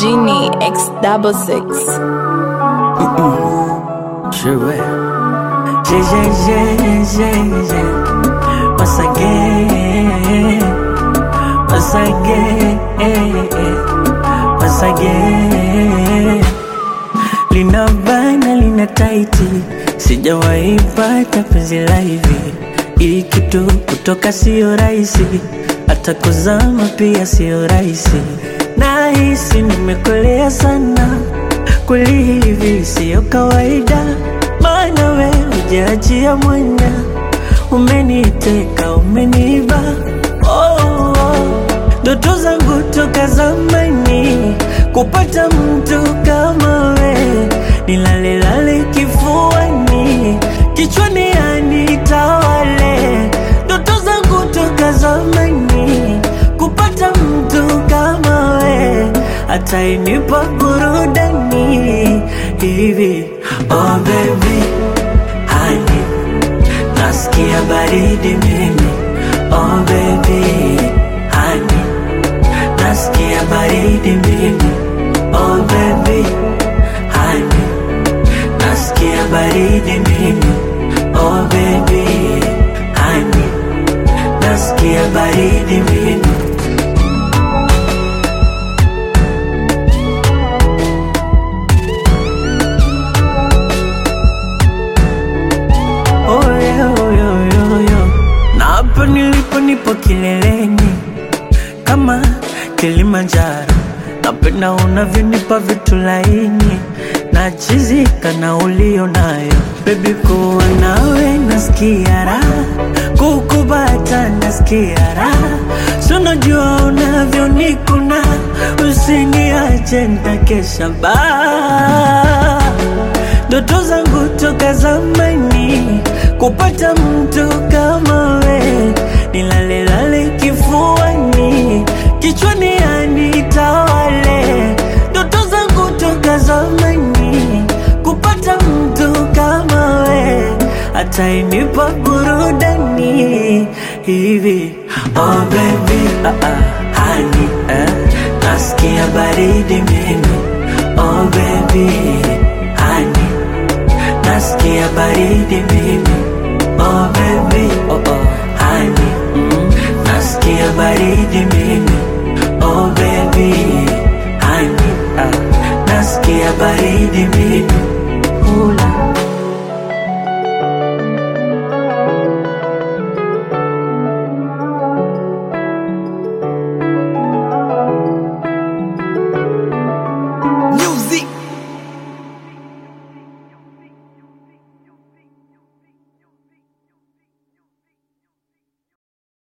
Genie X double six. Je vais. J'ai, j'ai, j'ai, j'ai, j'ai. Once again. Once again. Once again. Lina bana lina taiti, sijawahi pata penzi la hivi. Hii kitu kutoka sio rahisi, hata kuzama pia sio rahisi. Nahisi nimekolea sana, kweli hivi sio kawaida, maana we hujaachia mwanya, umeniteka umeniba oh, oh. Ndoto zangu toka zamani kupata mtu kama we, nilalelale kifuani, kichwani anitawale. Ndoto zangu toka zamani kupata mtu kama we, atainipa burudani hivi. Oh baby, honey, nasikia baridi mimi. Oh baby, honey nasikia baridi mimi oh baby honey nasikia baridi mimi oh baby honey nasikia baridi mimi oh yeah, oh yeah, oh yeah, oh yeah. na hapa nilipo nipo kileleni kama Kilimanjaro. Napenda unavyonipa vitu laini, nachizika na ulio nayo bebi, kuwa nawe nasikia raha, kukubata nasikia raha, so najua unavyonikuna, usiniache nitakesha baa ndoto zangu toka zamani kupata mtu kama we, nilalelale kifuani, kichwani anitawale. Ndoto zangu toka zamani kupata mtu kama we, atainipa burudani hivi. Oh baby, ah, ah, honey, eh, nasikia baridi mimi. Oh baby, honey nasikia baridi mimi oh baby oh oh